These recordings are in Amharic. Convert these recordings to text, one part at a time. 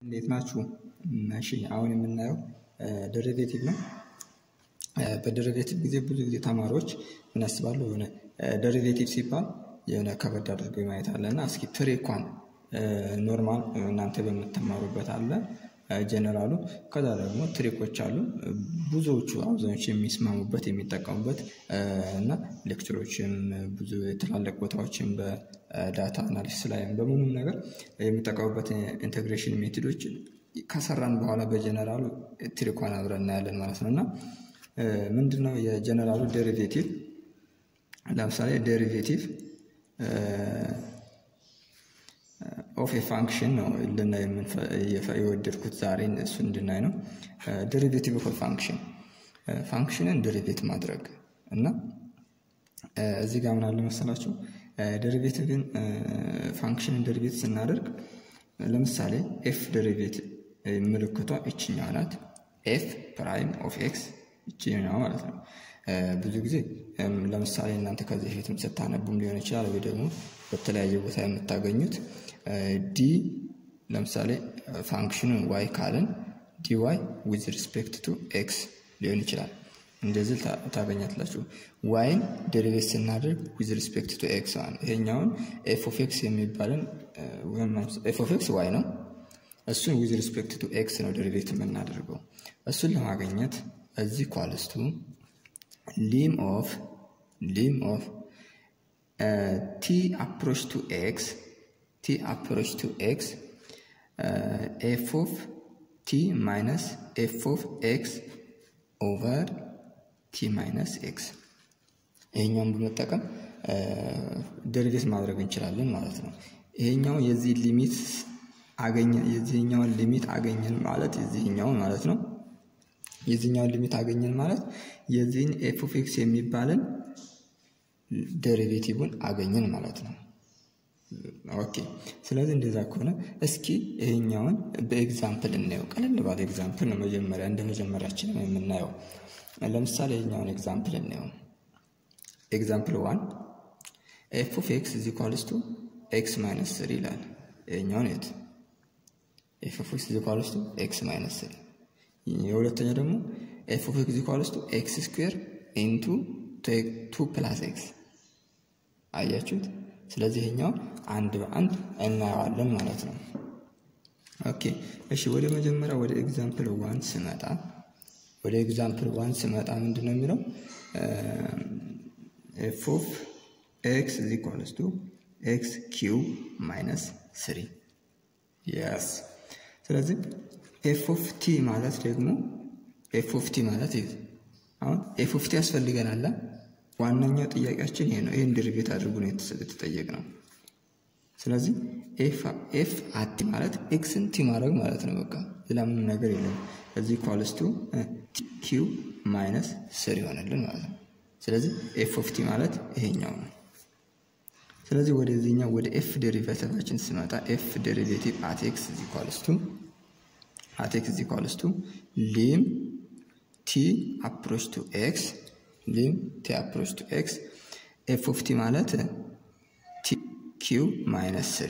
እንዴት ናችሁ? እሺ አሁን የምናየው ደሪቬቲቭ ነው። በደሪቬቲቭ ጊዜ ብዙ ጊዜ ተማሪዎች ምን ያስባሉ? የሆነ ደሪቬቲቭ ሲባል የሆነ ከበድ አድርገው ማየት አለ እና እስኪ ትሪኳን ኖርማል እናንተ በምትማሩበት አለ ጀነራሉ፣ ከዛ ደግሞ ትሪኮች አሉ ብዙዎቹ አብዛኞቹ የሚስማሙበት የሚጠቀሙበት እና ሌክቸሮችም ብዙ ትላልቅ ቦታዎችም በዳታ አናሊሲስ ላይም በምኑም ነገር የሚጠቀሙበት ኢንቴግሬሽን ሜቶዶች ከሰራን በኋላ በጀነራሉ ትሪኳን አብረን እናያለን ማለት ነው እና ምንድን ነው የጀነራሉ ዴሪቬቲቭ? ለምሳሌ ዴሪቬቲቭ ኦፍ ፋንክሽን ነው ልናይ የወደድኩት ዛሬ እሱ እንድናይ ነው። ዴሪቬቲቭ ኦፍ ፋንክሽን ፋንክሽንን ዴሪቬት ማድረግ እና እዚህ ጋር ምን አለ መሰላችሁ ዴሪቬቲቭን ፋንክሽንን ዴሪቬት ስናደርግ ለምሳሌ ኤፍ ዴሪቬት ምልክቷ ይችኛዋ ናት። ኤፍ ፕራይም ኦፍ ኤክስ ይችኛዋ ማለት ነው። ብዙ ጊዜ ለምሳሌ እናንተ ከዚህ በፊትም ስታነቡም ሊሆን ይችላል ወይ ደግሞ በተለያየ ቦታ የምታገኙት ዲ ለምሳሌ ፋንክሽኑን ዋይ ካልን ዲ ዋይ ዊዝ ሪስፔክት ቱ ኤክስ ሊሆን ይችላል። እንደዚህ ታገኛትላችሁ። ዋይን ዴሪቬት ስናደርግ ዊዝ ሪስፔክት ቱ ኤክስ ማለት ይሄኛውን ኤፍ ኦፍ ኤክስ የሚባልን ኤፍ ኦፍ ኤክስ ዋይ ነው። እሱን ዊዝ ሪስፔክት ቱ ኤክስ ነው ዴሪቬት የምናደርገው። እሱን ለማግኘት እዚህ ኳልስቱ ሊም ኦፍ ሊም ኦፍ ቲ አፕሮች ቱ ኤክስ ቲ አፕሮች ቱ ኤክስ ኤፍ ኦፍ ቲ ማይነስ ኤፍ ኦፍ ኤክስ ኦቨር ቲ ማይነስ ኤክስ ይሄኛውን በመጠቀም ደሪቬት ማድረግ እንችላለን ማለት ነው። ይሄኛው የዚህ ሊሚት አገኘ የዚህኛውን ሊሚት አገኘን ማለት የዚህኛውን ማለት ነው። የዚህኛውን ሊሚት አገኘን ማለት የዚህን ኤፍ ኦፍ ኤክስ የሚባልን ዴሪቬቲቭን አገኘን ማለት ነው። ኦኬ ስለዚህ እንደዛ ከሆነ እስኪ ይሄኛውን በኤግዛምፕል እናየው። ቀለል ባለ ኤግዛምፕል ነው መጀመሪያ እንደ መጀመሪያችን የምናየው። ለምሳሌ ይሄኛውን ኤግዛምፕል እናየው። ኤግዛምፕል ዋን ኤፍ ኦፍ ኤክስ ኢዝ ኢኳልስ ቱ ኤክስ ማይነስ ስሪ ይላል። ይሄኛውን የት ኤፍ ኦፍ ኤክስ ኢዝ ኢኳልስ ቱ ኤክስ ማይነስ ስሪ የሁለተኛ ደግሞ ኤፍ ኦፍ ኤክስ ኢኳልስ ቱ ኤክስ ስኩዌር ኢንቱ ቱ ፕላስ ኤክስ አያችሁት። ስለዚህ ይሄኛው አንድ በአንድ እናየዋለን ማለት ነው። ኦኬ እሺ፣ ወደ መጀመሪያ ወደ ኤግዛምፕል ዋን ስመጣ ወደ ኤግዛምፕል ዋን ስመጣ ምንድን ነው የሚለው ኤፍ ኦፍ ኤክስ ኢዝ ኢኳልስ ቱ ኤክስ ኪው ማይነስ ስሪ የስ ስለዚህ ኤፍ ኦፍ ቲ ማለት ደግሞ ኤፍ ኦፍ ቲ ማለት አሁን ኤፍ ኦፍ ቲ ያስፈልገናል። ዋነኛው ጥያቄያችን ይሄ ነው። ይህን ድርቤት አድርጉ ነው የተጠየቅ ነው። ስለዚህ ኤፍ አቲ ማለት ኤክስን ቲ ማድረግ ማለት ነው። በቃ ሌላ ምንም ነገር የለም። እዚህ ኳልስቱ ኪው ማይነስ ስር ይሆንልን ማለት ነው። ስለዚህ ኤፍ ኦፍ ቲ ማለት ይሄኛው ነው። ስለዚህ ወደዚህኛው ወደ ኤፍ ዴሪቬቲቫችን ስመጣ ኤፍ ዴሪቬቲቭ አት ኤክስ ኢዝ ኢኳልስ ቱ አት ኤክስ ኢዝ ኢኳልስ ቱ ሊም ቲ አፕሮች ቱ ኤክስ ሊም ቲ አፕሮች ቱ ኤክስ ኤፍ ኦፍ ቲ ማለት ቲ ኪው ማይነስ ስሪ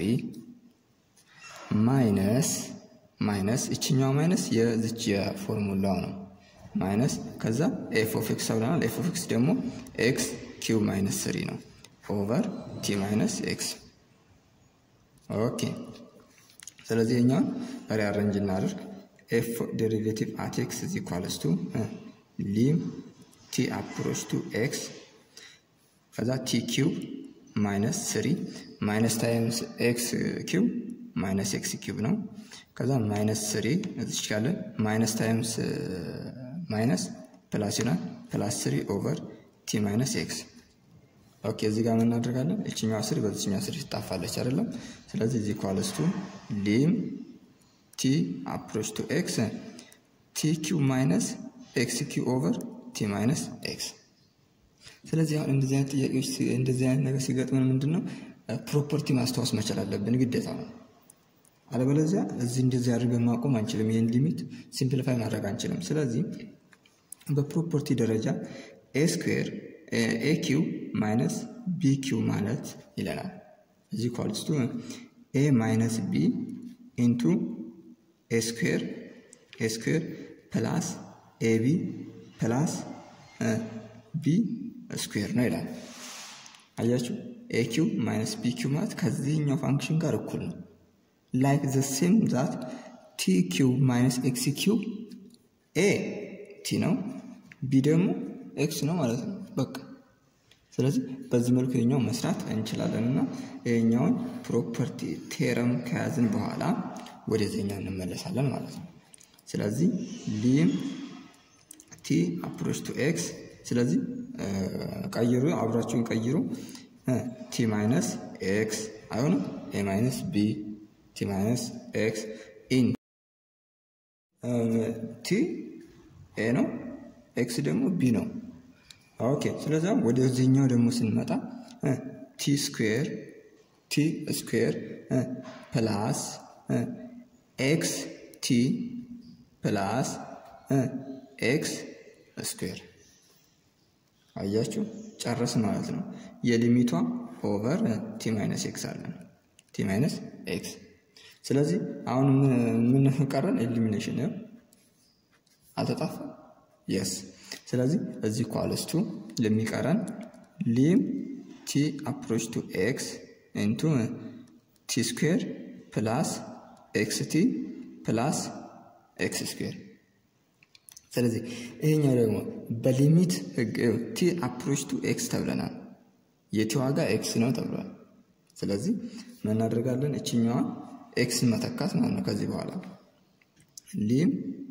ማይነስ ማይነስ እችኛው ማይነስ የዝች የፎርሙላው ነው ማይነስ ከዛ ኤፍ ኦፍ ኤክስ ብለናል። ኤፍ ኦፍ ኤክስ ደግሞ ኤክስ ኪው ማይነስ ስሪ ነው ኦቨር ቲ ማይነስ ኤክስ ኦኬ። ስለዚህ የኛውን ሪአረንጅ እናድርግ። ኤፍ ዴሪቬቲቭ አት ኤክስ ኢዝ ኢኳልስ ቱ ሊም ቲ አፕሮች ቱ ኤክስ ከዛ ቲ ኪው ማይነስ ስሪ ማይነስ ታይምስ ኤክስ ኪው ማይነስ ኤክስ ኪው ነው። ከዛ ማይነስ ስሪ እዚች ካለ ማይነስ ታይምስ ማይነስ ፕላስ ይሆናል ፕላስ ስሪ ኦቨር ቲ ማይነስ ኤክስ ኦኬ እዚህ ጋር ምን እናደርጋለን? እችኛዋ ስሪ በዚችኛዋ ስሪ ትጣፋለች አይደለም? ስለዚህ እዚህ ኳልስቱ ሊም ቲ አፕሮች ቱ ኤክስ ቲ ኪው ማይነስ ኤክስ ኪው ኦቨር ቲ ማይነስ ኤክስ። ስለዚህ አሁን እንደዚህ አይነት ጥያቄዎች እንደዚህ አይነት ነገር ሲገጥመን ምንድን ነው ፕሮፐርቲ ማስታወስ መቻል አለብን፣ ግዴታ ነው። አለበለዚያ እዚህ እንደዚህ አድርገን ማቆም አንችልም። ይህን ሊሚት ሲምፕሊፋይ ማድረግ አንችልም። ስለዚህ በፕሮፐርቲ ደረጃ ኤ ስኩዌር ኤ ኪው ማይነስ ቢ ኪው ማለት ይለናል። እዚህ ኳልስቱ ኤ ማይነስ ቢ ኢንቱ ኤ ስኩዌር ኤ ስኩዌር ፕላስ ኤቢ ፕላስ ቢ ስኩዌር ነው ይላል። አያችሁ ኤ ኪው ማይነስ ቢ ኪው ማለት ከዚህኛው ፋንክሽን ጋር እኩል ነው። ላይክ ዘ ሴም ዛት ቲ ኪው ማይነስ ኤክስ ኪው ኤ ቲ ነው፣ ቢ ደግሞ ኤክስ ነው ማለት ነው። በቃ ስለዚህ በዚህ መልኩ ይሄኛው መስራት እንችላለን እና ይሄኛውን ፕሮፐርቲ ቴረም ከያዝን በኋላ ወደዚህኛው እንመለሳለን ማለት ነው። ስለዚህ ሊም ቲ አፕሮች ቱ ኤክስ ስለዚህ ቀይሩ፣ አብራችሁን ቀይሩ። ቲ ማይነስ ኤክስ አይሆንም፣ ኤ ማይነስ ቢ ቲ ማይነስ ኤክስ ኢን ቲ ኤ ነው፣ ኤክስ ደግሞ ቢ ነው። ኦኬ ስለዚህ ወደዚህኛው ደግሞ ስንመጣ ቲ ስኩዌር ቲ ስኩዌር ፕላስ ኤክስ ቲ ፕላስ ኤክስ ስኩዌር አያችሁ ጨረስ ማለት ነው። የሊሚቷ ኦቨር ቲ ማይነስ ኤክስ አለን ቲ ማይነስ ኤክስ። ስለዚህ አሁን ምን ቀረን? ኤሊሚኔሽን አልተጣፋ የስ ስለዚህ እዚህ ኳልስቱ ለሚቀረን ሊም ቲ አፕሮች ቱ ኤክስ ኢንቱ ቲ ስኩዌር ፕላስ ኤክስ ቲ ፕላስ ኤክስ ስኩዌር። ስለዚህ ይሄኛው ደግሞ በሊሚት ህግ ቲ አፕሮች ቱ ኤክስ ተብለናል። የቲ ዋጋ ኤክስ ነው ተብሏል። ስለዚህ ምን እናደርጋለን? እችኛዋን ኤክስን መተካት ማለት ነው። ከዚህ በኋላ ሊም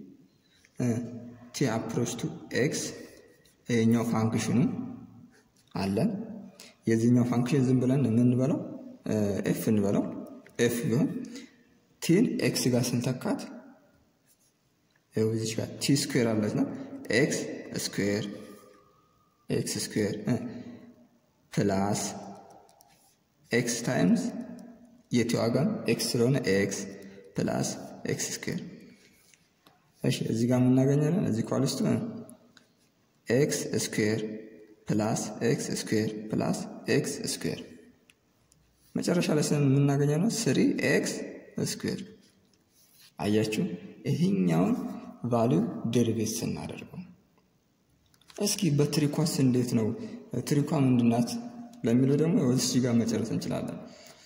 ቲ አፕሮች ቱ ኤክስ ይሄኛው ፋንክሽኑ አለን። የዚህኛው ፋንክሽን ዝም ብለን የምንበለው ኤፍ እንበለው ኤፍ ቢሆን ቲን ኤክስ ጋር ስንተካት እዚች ጋር ቲ ስኩዌር አለች ነው ኤክስ ስኩዌር ኤክስ ስኩዌር ፕላስ ኤክስ ታይምስ የቲ ዋጋም ኤክስ ስለሆነ ኤክስ ፕላስ ኤክስ ስኩዌር እሺ እዚህ ጋር የምናገኛለን እዚህ ኳልስቱ ኤክስ ስኩዌር ፕላስ ኤክስ ስኩዌር ፕላስ ኤክስ ስኩዌር መጨረሻ ላይ ስን የምናገኘው ነው ስሪ ኤክስ ስኩዌር። አያችሁ ይህኛውን ቫሊዩ ዴሪቬት ስናደርገው እስኪ በትሪኳስ እንዴት ነው ትሪኳ ምንድናት ለሚለው ደግሞ እዚህ ጋር መጨረስ እንችላለን።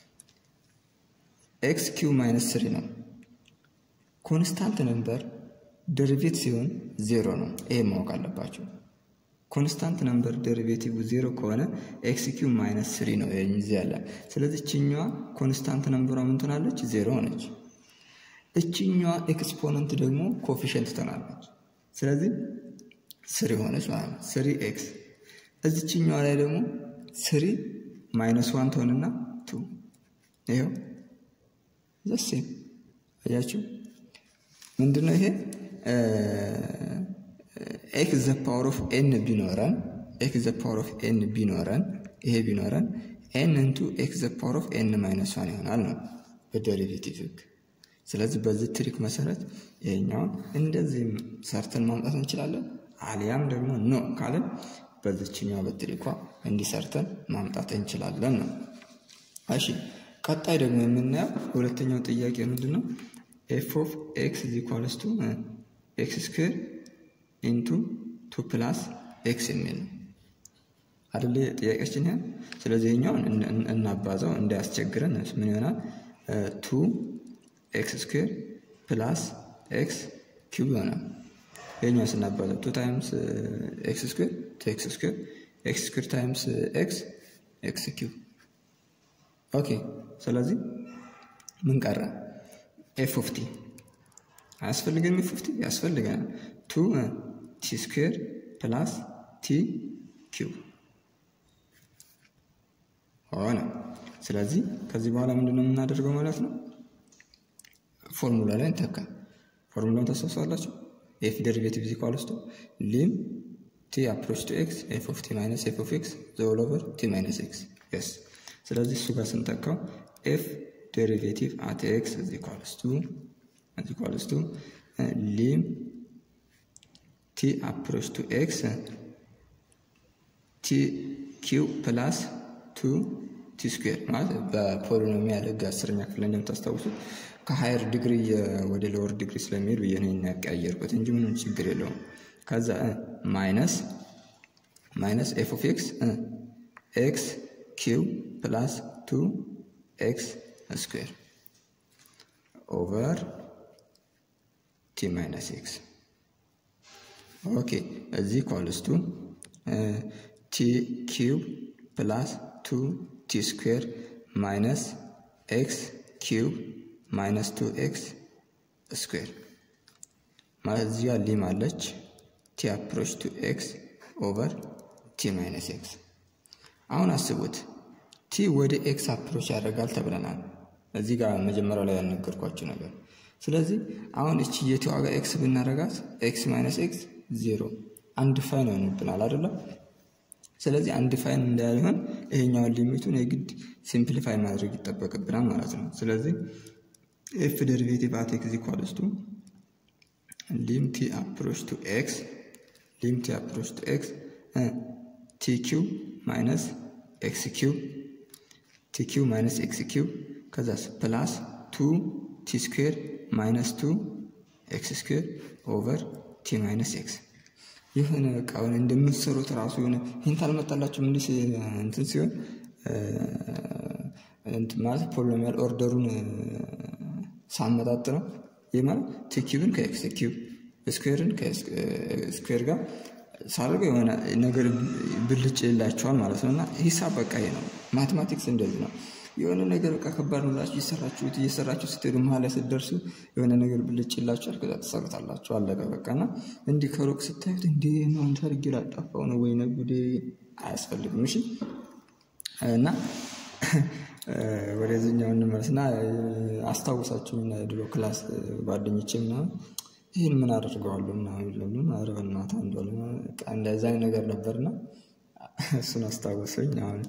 ኤክስ ኪው ማይነስ ስሪ ነው ኮንስታንት ነምበር ደሪቬት ሲሆን ዜሮ ነው። ይሄ ማወቅ አለባቸው። ኮንስታንት ነምበር ደሪቬቲቭ ዜሮ ከሆነ ኤክስ ኪው ማይነስ ስሪ ነው እዚህ ያለ። ስለዚህ እችኛዋ ኮንስታንት ነምበሯ ምን ትሆናለች? ዜሮ ሆነች። እችኛዋ ኤክስፖነንት ደግሞ ኮፊሽንት ትሆናለች። ስለዚህ ስሪ ሆነች ማለት ነው። ስሪ ኤክስ እዚችኛዋ ላይ ደግሞ ስሪ ማይነስ ዋን ትሆንና ቱ ይኸው ዘሴም አያችሁ ምንድነው ይሄ ኤክስ ዘ ፓወር ኦፍ ኤን ቢኖረን ኤክስ ዘ ፓወር ኦፍ ኤን ቢኖረን ይሄ ቢኖረን ኤን እንቱ ኤክስ ዘ ፓወር ኦፍ ኤን ማይነስ ዋን ይሆናል ነው በዴሪቬቲቭ ህግ። ስለዚህ በዚህ ትሪክ መሰረት ይሄኛውን እንደዚህም ሰርተን ማምጣት እንችላለን። አሊያም ደግሞ ኖ ካለን በዚችኛው በትሪኳ እንዲሰርተን ማምጣት እንችላለን ነው። እሺ ቀጣይ ደግሞ የምናየው ሁለተኛው ጥያቄ ምንድን ነው? ኤፍ ኦፍ ኤክስ ኢዝ ኢኳልስ ቱ ኤክስ ስኩዌር ኢንቱ ቱ ፕላስ ኤክስ የሚል ነው አደለ ጥያቄያችን ይሄ። ስለዚህ ይኸኛውን እናባዛው እንዳያስቸግረን ምን ይሆናል? ቱ ኤክስ ስኩዌር ፕላስ ኤክስ ኪዩብ ይሆናል። ይኸኛው ስናባዛው ቱ ታይምስ ኤክስ ስኩዌር ቱ ኤክስ ስኩዌር ኤክስ ስኩዌር ታይምስ ኤክስ ኤክስ ኪዩብ ኦኬ። ስለዚህ ምን ቀረ? ኤፍ ኦፍ ቲ አያስፈልገንም? ኤፍ ኦፍ ቲ ያስፈልገናል። ቱ ቲ ስኩዌር ፕላስ ቲ ኪዩብ ሆነ። ስለዚህ ከዚህ በኋላ ምንድነው የምናደርገው ማለት ነው? ፎርሙላ ላይ እንተካ። ፎርሙላውን ታስታውሳላችሁ? ኤፍ ደሪቬቲቭ ኢዝ ኢኳልስ ቱ ሊም ቲ አፕሮች ቱ ኤክስ ኤፍ ኦፍ ቲ ማይነስ ኤፍ ኦፍ ኤክስ ዘ ሆል ኦቨር ቲ ማይነስ ኤክስ የስ ስለዚህ እሱ ጋር ስንተካው ኤፍ ዴሪቬቲቭ አት ኤክስ ኢዝ ኢኳልስ ቱ ኢዝ ኢኳልስ ቱ ሊም ቲ አፕሮች ቱ ኤክስ ቲ ኪው ፕላስ ቱ ቲ ስኩዌር ማለት በፖሊኖሚያል ህግ አስረኛ ክፍል እንደምታስታውሱት ከሀየር ዲግሪ ወደ ሎወር ዲግሪ ስለሚሄድ ብዬ ነው ያቀያየርኩት እንጂ ምንም ችግር የለውም። ከዛ ማይነስ ማይነስ ኤፍ ኦፍ ኤክስ ኤክስ ኪው ፕላስ ቱ ኤክስ ስኩዌር ኦቨር ቲ ማይነስ ኤክስ ኦኬ እዚህ ኮልስቱ ቲ ኪዩብ ፕላስ ቱ ቲ ስኩዌር ማይነስ ኤክስ ኪዩብ ማይነስ ቱ ኤክስ ስኩዌር ማለት እዚህ ጋር ሊም አለች ቲ አፕሮች ቱ ኤክስ ኦቨር ቲ ማይነስ ኤክስ። አሁን አስቡት ቲ ወደ ኤክስ አፕሮች ያደርጋል ተብለናል። እዚህ ጋር መጀመሪያው ላይ ያልነገርኳችሁ ነገር። ስለዚህ አሁን እቺ የቲ ዋጋ ኤክስ ብናደርጋት ኤክስ ማይነስ ኤክስ ዜሮ አንድ ፋይን ይሆንብናል አይደለም? ስለዚህ አንድ ፋይን እንዳይሆን ይሄኛውን ሊሚቱን የግድ ሲምፕሊፋይ ማድረግ ይጠበቅብናል ማለት ነው። ስለዚህ ኤፍ ዴሪቬቲቭ አት ኤክስ ኢኳልስ ቱ ሊም ቲ አፕሮች ቱ ኤክስ ሊም ቲ አፕሮች ቱ ኤክስ ቲ ኪው ማይነስ ኤክስ ኪው ቲ ኪው ማይነስ ኤክስ ኪው ከዛስ ፕላስ ቱ ቲ ስኩዌር ማይነስ ቱ ኤክስ ስኩዌር ኦቨር ቲ ማይነስ ኤክስ የሆነ በቃ ሆነ እንደምትሰሩት ራሱ የሆነ ሂንት አልመጣላችሁም? እንዲህ እንትን ሲሆን ማለት ፖሊኖሚያል ኦርደሩን ሳመጣጥ ነው። ይህ ማለት ቲ ኪዩብን ከኤክስ ኪዩብ ስኩዌርን ከስኩዌር ጋር ሳደርገው የሆነ ነገር ብልጭ ይላቸዋል ማለት ነው። እና ሂሳብ በቃ ይሄ ነው። ማቴማቲክስ እንደዚህ ነው። የሆነ ነገር በቃ ከባድ ነው ብላችሁ እየሰራችሁት እየሰራችሁ ስትሄዱ መሀል ላይ ስትደርሱ የሆነ ነገር ብልጭ ይላችኋል። ከዛ ትሰሩታላችሁ። አለቀ በቃ። እና እንዲህ ከሩቅ ስታዩት እንዴ ነው አንተ አድርጌ ላጠፋው ነው ወይ ጉዴ አያስፈልግም። እሺ እና ወደዚህኛው እንመለስና አስታውሳችሁና የድሮ ክላስ ጓደኞቼ ምናምን ይህን ምን አደርገዋለሁ ምናምን ለምን ኧረ በእናትህ አንዱ እንደዛ ነገር ነበርና እሱን አስታወሰኝ። አሁን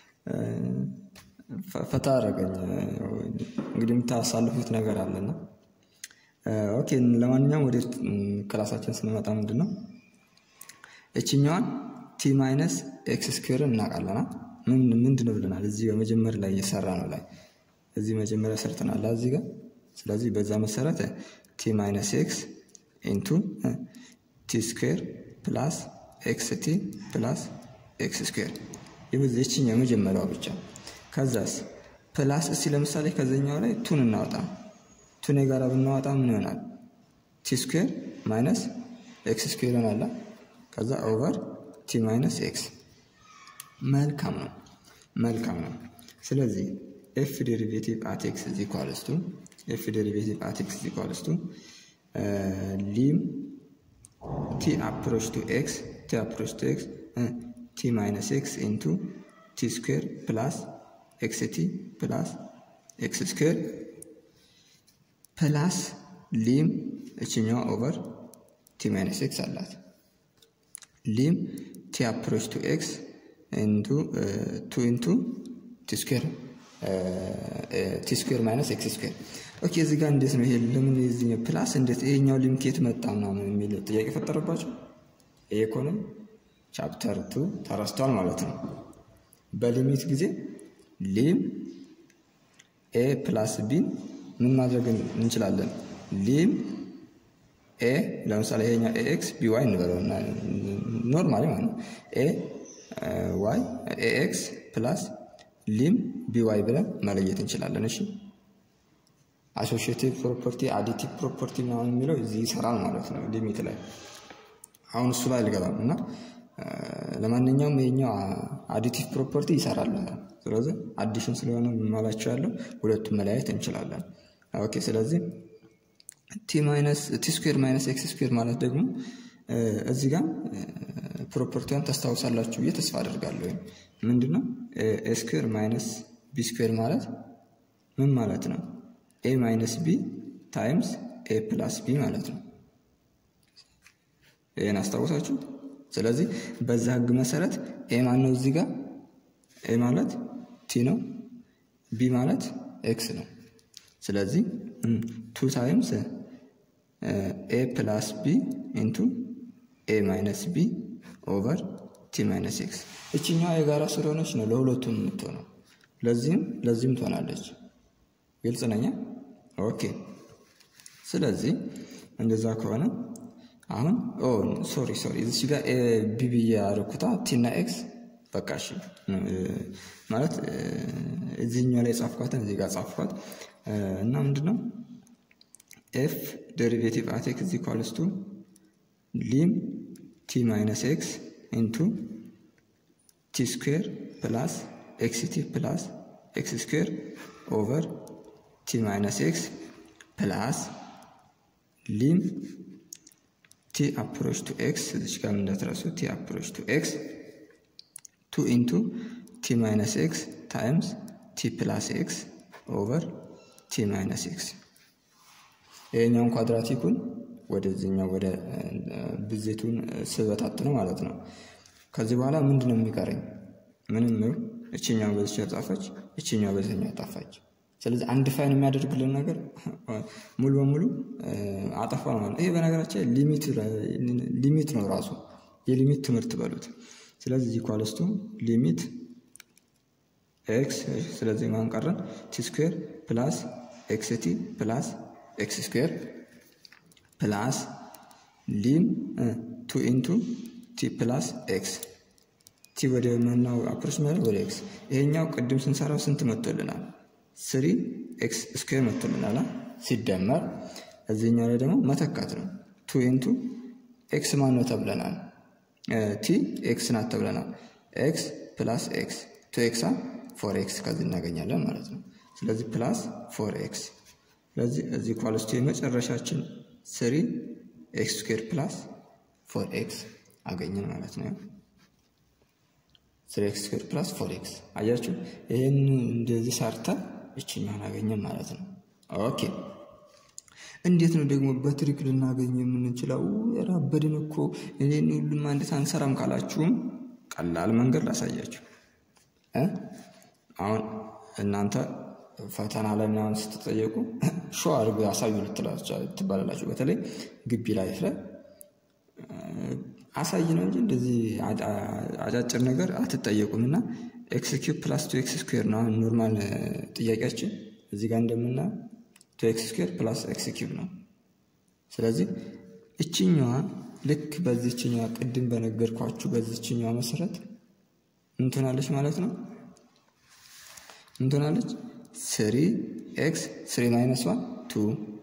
ፈታ አደረገኝ። እንግዲህ የምታሳልፉት ነገር አለና ኦኬ። ለማንኛውም ወደ ክላሳችን ስንመጣ ምንድን ነው እችኛዋን ቲ ማይነስ ኤክስ ስኩዌርን እናውቃለና ምንድን ነው ብለናል። እዚህ በመጀመሪያ ላይ እየሰራ ነው ላይ እዚህ መጀመሪያ ሰርተናል እዚህ ጋር። ስለዚህ በዛ መሰረት ቲ ማይነስ ኤክስ ኢንቱ ቲ ስኩዌር ፕላስ ኤክስ ቲ ፕላስ ኤክስ ስኩዌር የችኛ የመጀመሪያዋ ብቻ። ከዛስ ፕላስ እስቲ ለምሳሌ ከዘኛው ላይ ቱን እናወጣ። ቱን የጋራ ብናወጣ ምን ይሆናል? ቲ ስኩዌር ማይነስ ኤክስ ስኩዌር ይሆናል። ከዛ ኦቨር ቲ ማይነስ ኤክስ መልካም ነው፣ መልካም ነው። ስለዚህ ኤፍ ዴሪቬቲቭ አት ኤክስ ኢዝ ኢኳልስ ቱ ኤፍ ዴሪቬቲቭ አት ኤክስ ኢዝ ኢኳልስ ቱ ሊም ቲ አፕሮች ቱ ኤክስ ቲ አፕሮች ቱ ኤክስ ቲ ማይነስ ኤክስ ኢንቱ ቲ ስኩዌር ፕላስ ኤክስ ቲ ፕላስ ኤክስ ስኩዌር ፕላስ ሊም እችኛዋ ኦቨር ቲ ማይነስ ኤክስ አላት ሊም ቲ አፕሮች ቱ ኤክስ ኢንቱ ቱ ኢንቱ ቲ ስኩዌር ቲ ስኩዌር ማይነስ ኤክስ ስኩዌር። ኦኬ እዚህ ጋር እንዴት ነው ይሄ? ለምን የዚህኛው ፕላስ እንዴት ይሄኛው ሊምኬት መጣ ምናምን የሚል ጥያቄ ፈጠረባቸው። ይሄ ከሆነ ቻፕተር ቱ ተረስቷል ማለት ነው። በሊሚት ጊዜ ሊም ኤ ፕላስ ቢን ምን ማድረግ እንችላለን? ሊም ኤ ለምሳሌ ይሄኛው ኤ ኤክስ ቢ ዋይ እንበለው ኖርማሊ ማለት ነው ኤ ዋይ ኤ ኤክስ ፕላስ ሊም ቢዋይ ብለን መለየት እንችላለን። እሺ አሶሺዬቲቭ ፕሮፐርቲ አዲቲቭ ፕሮፐርቲ ምናምን የሚለው እዚህ ይሰራል ማለት ነው ሊሚት ላይ። አሁን እሱ ላይ አልገባም እና ለማንኛውም ይሄኛው አዲቲቭ ፕሮፐርቲ ይሰራል። ስለዚህ አዲሽን ስለሆነ ማላቸው ያለው ሁለቱም መለያየት እንችላለን። ኦኬ ስለዚህ ቲ ማይነስ ቲ ስኩዌር ማይነስ ኤክስ ስኩዌር ማለት ደግሞ እዚህ ጋር ፕሮፐርቲዋን ታስታውሳላችሁ ብዬ ተስፋ አደርጋለሁ። ምንድን ነው ኤ ስኩዌር ማይነስ ቢ ስኩዌር ማለት ምን ማለት ነው? ኤ ማይነስ ቢ ታይምስ ኤ ፕላስ ቢ ማለት ነው። ይህን አስታውሳችሁ። ስለዚህ በዛ ህግ መሰረት ኤ ማን ነው? እዚህ ጋር ኤ ማለት ቲ ነው፣ ቢ ማለት ኤክስ ነው። ስለዚህ ቱ ታይምስ ኤ ፕላስ ቢ ኢንቱ ኤ ማይነስ ቢ ኦቨር ቲ ማይነስ ኤክስ እችኛዋ የጋራ ስለሆነች ነው ለሁለቱም የምትሆነው። ለዚህም ለዚህም ትሆናለች። ግልጽ ነኛ። ኦኬ ስለዚህ እንደዛ ከሆነ አሁን ሶሪ ሶሪ እዚች ጋር ቢቢ ያደረኩታ ቲና ኤክስ በቃ እሺ ማለት እዚህኛው ላይ ጻፍኳትን እዚህ ጋር ጻፍኳት እና ምንድነው ኤፍ ዴሪቬቲቭ አት ኤክስ ኢኳልስ ቱ ሊም ቲ ማይነስ ኤክስ ኢንቱ ቲ ስኩዌር ፕላስ ኤክስ ቲ ፕላስ ኤክስ ስኩዌር ኦቨር ቲ ማይነስ ኤክስ ፕላስ ሊም ቲ አፕሮች ቱ ኤክስ እዚች ጋር እንዳትረሱ ቲ አፕሮች ቱ ኤክስ ቱ ኢንቱ ቲ ማይነስ ኤክስ ታይምስ ቲ ፕላስ ኤክስ ኦቨር ቲ ማይነስ ኤክስ ይሄኛውን ኳድራቲኩን ወደዚህኛው ወደ ብዜቱን ስበታት ነው ማለት ነው። ከዚህ በኋላ ምንድን ነው የሚቀረኝ? ምንም ነው። እችኛው በዚች ጣፋች፣ እችኛው በዚህኛው ጣፋች። ስለዚህ አንድ ፋይን የሚያደርግልን ነገር ሙሉ በሙሉ አጠፋ ማለት ነው። ይሄ በነገራችን ሊሚት ነው ራሱ የሊሚት ትምህርት በሉት። ስለዚህ ኢኳልስቱ ሊሚት ኤክስ ስለዚህ ማን ቀረን? ቲ ስኩዌር ፕላስ ኤክስ ቲ ፕላስ ኤክስ ስኩዌር ፕላስ ሊም ቱ ኢንቱ ቲ ፕላስ ኤክስ ቲ ወደ መናው አፕሮች ማለት ወደ ኤክስ። ይሄኛው ቅድም ስንሰራው ስንት መጥቶልናል? ስሪ ኤክስ ስኩዌር መጥቶልናል። ሲደመር እዚህኛው ላይ ደግሞ መተካት ነው። ቱ ኢንቱ ኤክስ ማን ነው ተብለናል? ቲ ኤክስ ናት ተብለናል። ኤክስ ፕላስ ኤክስ ቱ ኤክሳ ፎር ኤክስ ከዚህ እናገኛለን ማለት ነው። ስለዚህ ፕላስ ፎር ኤክስ ስለዚህ እዚህ ኳልስቱ የመጨረሻችን ስሪ ኤክስ ስኩዌር ፕላስ ፎር ኤክስ አገኘን ማለት ነው። ስሪ ኤክስ ስኩዌር ፕላስ ፎር ኤክስ አያችሁ። ይህን እንደዚህ ሰርተን ይችኛውን አገኘን ማለት ነው። ኦኬ እንዴት ነው ደግሞ በትሪክ ልናገኝ የምንችለው? የራበድን እኮ እኔን ሁሉም አንዴት አንሰራም ካላችሁም ቀላል መንገድ ላሳያችሁ። አሁን እናንተ ፈተና ላይ ምናምን ስትጠየቁ ሾ አድርጎ ያሳዩ ትባላላችሁ። በተለይ ግቢ ላይፍ ላይ አሳይ ነው እንጂ እንደዚህ አጫጭር ነገር አትጠየቁም። እና ኤክስ ኪዩብ ፕላስ ቱ ኤክስ ስኩዌር ነው ኖርማል ጥያቄያችን። እዚህ ጋር እንደምና ቱ ኤክስ ስኩዌር ፕላስ ኤክስ ኪዩብ ነው። ስለዚህ እችኛዋ ልክ በዚችኛዋ ቅድም በነገርኳችሁ በዚችኛዋ መሰረት እንትናለች ማለት ነው እንትናለች ስሪ ኤክስ ስሪ ማይነስ ዋን ቱ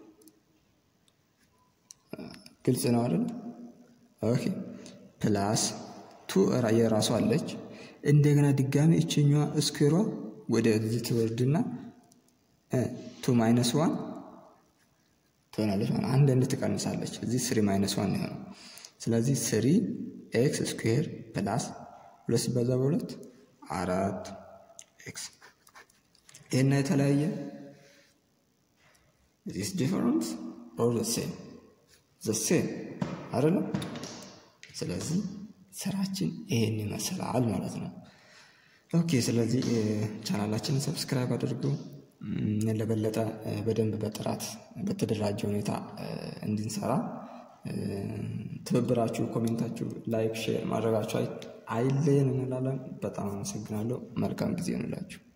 ግልጽ ነው አይደል? ኦኬ ፕላስ ቱ የራሷ አለች። እንደገና ድጋሚ እችኛዋ እስኩዌሯ ወደ እዚህ ትወርድና ቱ ማይነስ ዋን ትሆናለች ማለት አንድ እንድ ትቀንሳለች። እዚህ ስሪ ማይነስ ዋን የሆነው ስለዚህ ስሪ ኤክስ ስኩዌር ፕላስ ሁለት ሲባዛ በሁለት አራት ኤክስ ይህና የተለያየ ዚስ ዲፈረንስ ኦር ዘ ሴም ዘ ሴም አይደለም። ስለዚህ ስራችን ይሄን ይመስላል ማለት ነው። ኦኬ ስለዚህ ቻናላችንን ሰብስክራይብ አድርጉ። ለበለጠ በደንብ በጥራት በተደራጀ ሁኔታ እንድንሰራ ትብብራችሁ፣ ኮሜንታችሁ፣ ላይክ፣ ሼር ማድረጋችሁ አይለየን እንላለን። በጣም አመሰግናለሁ። መልካም ጊዜ እንላችሁ።